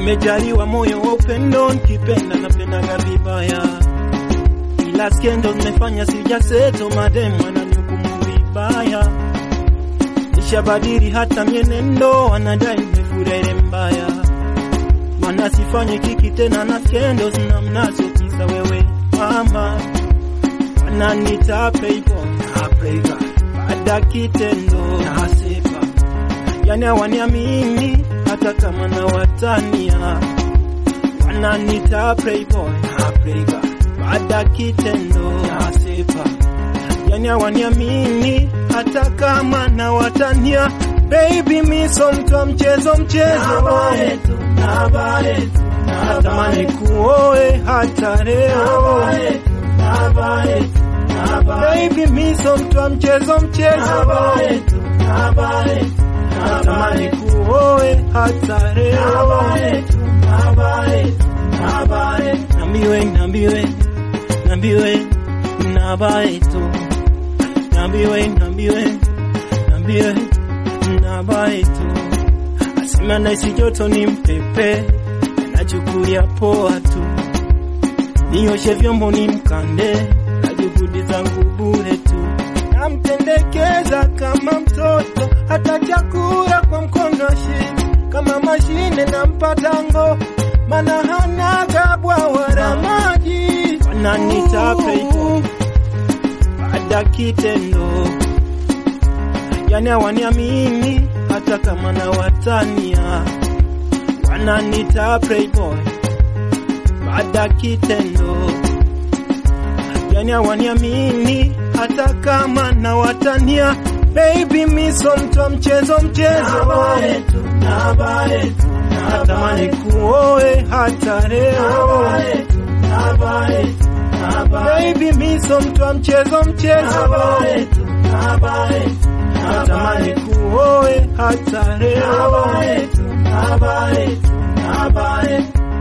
Nimejaliwa moyo wa upendo, nikipenda napendaga vibaya, ila skendo nimefanya sijaseto, mademu wananihukumu vibaya, nishabadili hata mienendo, wanadai nimefurere mbaya, mana sifanye kiki tena na skendo zina mnazo kisa wewe mama, wananita playboy na playboy, baada kitendo na sifa, yani hawaniamini hata kama na watania, wananita playboy na playboy, baada kitendo na sifa, yani hawaniamini hata kama na watania. Baby mi so mtu wa mchezo mchezo, natamani kuoe hata leo. Baby mi so mtu wa mchezo mchezo, natamani kuoe hata leo. Nambiwe, nambiwe, nambiwe, nabae tu. Nambiwe, nambiwe, nambiwe, nabae tu. Asema naisi joto ni mpepe, nachukulia poa tu. Nioshe vyombo ni mkande, na juhudi zangu bure tu. Namtendekeza kama mtoto, hata chakula kwa mkono shi kama mashine nampa tango, mana hanaga bwawa la maji. Wananita playboy baada kitendo, yani hawaniamini hata kama na watania. Wananita playboy baada kitendo, yani hawaniamini hata kama na watania. Baby mi so mtu wa mchezo mchezo, natamani kuoe hata leo. Baby mi so mtu wa mchezo mchezo, natamani kuoe hata leo.